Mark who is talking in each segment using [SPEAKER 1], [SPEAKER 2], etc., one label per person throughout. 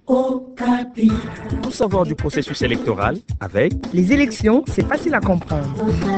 [SPEAKER 1] Okapi.
[SPEAKER 2] Tout savoir du processus électoral avec
[SPEAKER 3] Les élections, c'est facile à comprendre.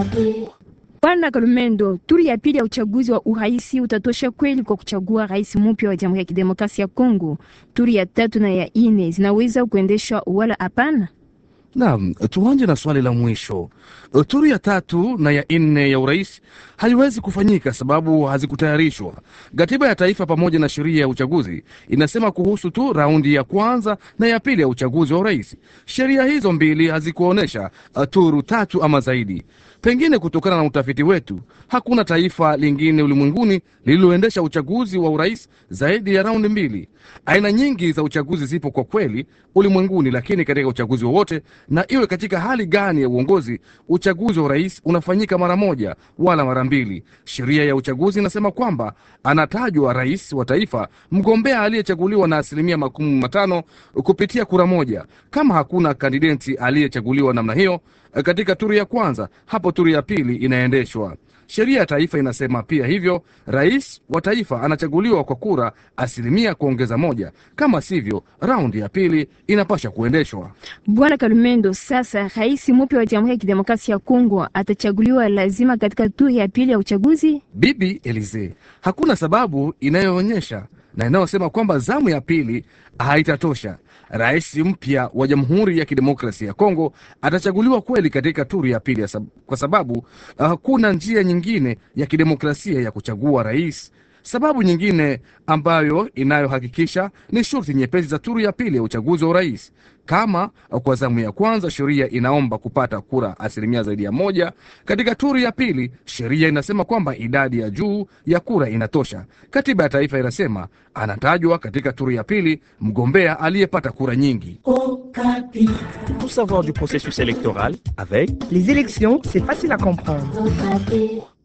[SPEAKER 4] Bwana Kalumendo, turi ya pili ya uchaguzi wa urais utatosha kweli kwa kuchagua rais mpya wa Jamhuri ya Kidemokrasia ya Kongo? Turi ya tatu na ya ine zinaweza kuendeshwa wala hapana?
[SPEAKER 5] Naam, tuanje na swali la mwisho. Turi ya tatu na ya nne ya urais haiwezi kufanyika sababu hazikutayarishwa. Katiba ya taifa pamoja na sheria ya uchaguzi inasema kuhusu tu raundi ya kwanza na ya pili ya uchaguzi wa urais. Sheria hizo mbili hazikuonyesha uh, turu tatu ama zaidi. Pengine kutokana na utafiti wetu, hakuna taifa lingine ulimwenguni lililoendesha uchaguzi wa urais zaidi ya raundi mbili. Aina nyingi za uchaguzi zipo kwa kweli ulimwenguni, lakini katika uchaguzi wowote, na iwe katika hali gani ya uongozi, uchaguzi wa urais unafanyika mara moja wala mara mbili. Sheria ya uchaguzi inasema kwamba anatajwa rais wa taifa mgombea aliyechaguliwa na asilimia makumi matano kupitia kura moja. Kama hakuna kandideti aliyechaguliwa namna hiyo katika turi ya kwanza, hapo turi ya pili inaendeshwa. Sheria ya taifa inasema pia hivyo, rais wa taifa anachaguliwa kwa kura asilimia kuongeza moja. Kama sivyo, raundi ya pili inapasha kuendeshwa.
[SPEAKER 4] Bwana Kalumendo, sasa rais mpya wa Jamhuri ya Kidemokrasia ya Kongo atachaguliwa lazima katika turi ya pili ya uchaguzi?
[SPEAKER 5] Bibi Elize, hakuna sababu inayoonyesha na inayosema kwamba zamu ya pili haitatosha. Rais mpya wa Jamhuri ya Kidemokrasia ya Kongo atachaguliwa kweli katika turi ya pili ya sab kwa sababu hakuna uh, njia nyingine ya kidemokrasia ya kuchagua rais. Sababu nyingine ambayo inayohakikisha ni shurti nyepesi za turu ya pili ya uchaguzi wa urais. Kama kwa zamu ya kwanza sheria inaomba kupata kura asilimia zaidi ya moja, katika turu ya pili sheria inasema kwamba idadi ya juu ya kura inatosha. Katiba ya taifa inasema anatajwa katika turu ya pili mgombea aliyepata kura nyingi.
[SPEAKER 1] Okapi.
[SPEAKER 2] tout savoir du processus électoral avec
[SPEAKER 3] Les élections, c'est facile à comprendre.
[SPEAKER 1] Okapi.